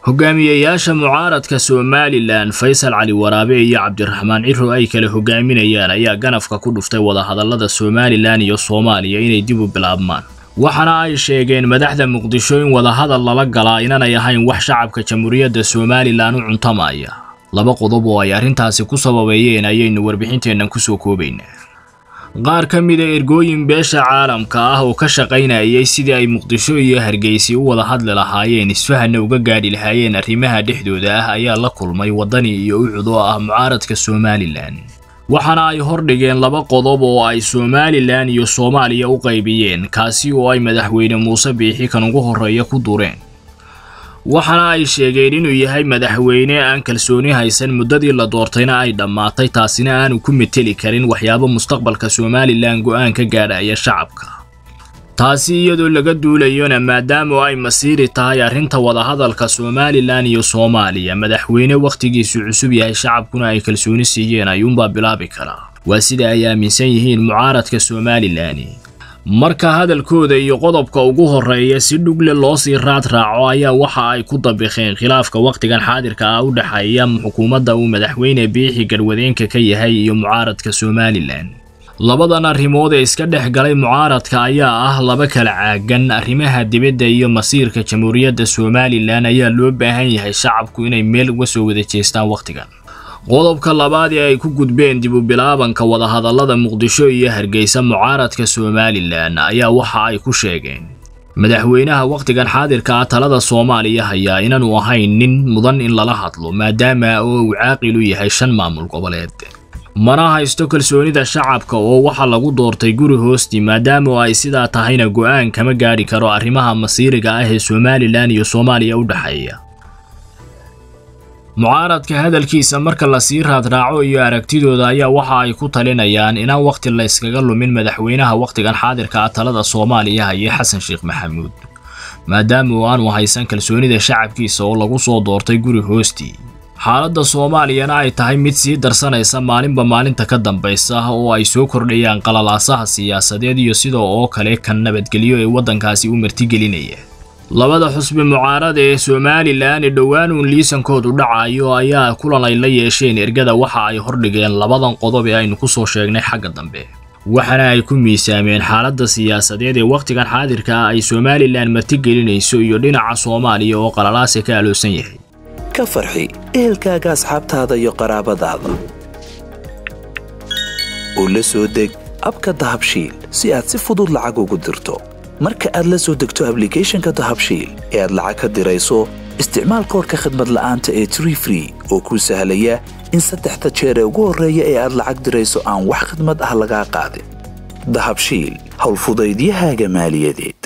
hogaamiyeyaasha mucaaradka somalilan faysal cali waraabe iyo cabdiraxmaan ciro ay kala hogaaminayaan ayaa ganafka ku dhuftay wadahadallada somalilan iyo soomaaliya inay dib u bilaabmaan waxaana ay sheegeen madaxda muqdisho in wadahadal lala galaa inanay ahayn wax shacabka jamhuuriyadda somalilan u cuntamaya laba qodob oo ay arrintaasi ku sababeeyeen ayaynu warbixinteennan kusoo koobaynaa qaar ka mida ergooyin beesha caalamka ah oo ka shaqaynayay sidii ay muqdisho iyo hargeysi u wada hadli lahaayeen isfahanna uga gaadhi lahaayeen arrimaha dhexdooda ah ayaa la kulmay waddani iyo ucud oo ah mucaaradka somalilan waxaana ay hordhigeen laba qodob oo ay somalilan iyo soomaaliya u qaybiyeen kaasi oo ay madaxweyne muuse biixi kan ugu horreeya ku dureen waxaana ay sheegeen inuu yahay madaxweyne aan kalsooni haysan muddadii la doortayna ay dhammaatay taasina aanu ku meteli karin waxyaabo mustaqbalka somalilan go'aan ka gaadhaya shacabka taasi iyadoo laga duulayona maadaama ay masiiri tahay arrinta wadahadalka somalilan iyo soomaaliya madaxweyne wakhtigiisu cusub yahay shacabkuna ay kalsooni siiyeen ayuunbaa bilaabi karaa waa sida ay aaminsan yihiin mucaaradka somalilan marka hadalkooda iyo qodobka ugu horreeya si dhugle loo sii raad raaco ayaa waxa ay ku dabiqeen khilaafka wakhtigan xaadirka ah u dhexeeya xukuumadda uu madaxweyne biixi garwadeenka ka yahay iyo mucaaradka somalilan labadan arrimood ee iska dhex galay mucaaradka ayaa ah laba kala caagan arrimaha dibadda iyo masiirka jamhuuriyadda somalilan ayaa loo baahan yahay shacabku inay meel uga soo wada jeestaan wakhtigan qodobka labaad ee ay ku gudbeen dib u bilaabanka wadahadallada muqdisho iyo hargeysa mucaaradka somalilan ayaa waxa ay ku sheegeen madaxweynaha wakhtigan xaadirka ah talada soomaaliya hayaa inaanu ahayn nin mudan in lala hadlo maadaama oo uu caaqil u yahay shan maamul goboleed mana haysto kalsoonida shacabka oo waxa lagu doortay guri hoostii maadaama ay sidaa tahayna go'aan kama gaadhi karo arrimaha masiiriga ah ee somalilan iyo soomaaliya u dhexeeya mucaaradka hadalkiisa marka lasii raadraaco iyo aragtidooda ayaa waxa ay ku talinayaan inaan wakhti la yskaga lumin madaxweynaha wakhtigan xaadirka ah talada soomaaliya haye xasan sheekh maxamuud maadaama uu aanu haysan kalsoonida shacabkiisa oo lagu soo doortay guri hoostii xaaladda soomaaliyana ay tahay mid sii darsanaysa maalinba maalinta ka dambaysa oo ay soo kordhayaan qalalaasaha siyaasadeed iyo sidoo oo kale kan nabadgelyo ee waddankaasi u martigelinaya labada xusbi mucaarada ee somalilan dhowaan uun liisankoodu dhacayo ayaa kulan ay la yeesheen ergada waxa ay hordhigeen labadan qodob ee aynu ku soo sheegnay xagga dambe waxaana ay ku miisaameen xaaladda siyaasadeed ee wakhtigan xaadirka ah ay somalilan martigelinayso iyo dhinaca soomaaliya oo qalalaase ka aloosan yahay ka farxi ehelkaaga asxaabtaada iyo qaraabadaada oo la soo deg abka dahabshiil si aad si fudud lacag ugu dirto marka aad la soo degto ablicathonka dahabshiil ee aad lacag ka dirayso isticmaal koorka khadmad la'aanta ee tree free oo kuu sahlaya in saddexda jeer ee ugu horreeya ee aad lacag dirayso aan wax khadmad ah lagaa qaadin dahabshiil howlfudaydiyahaaga maaliyadeed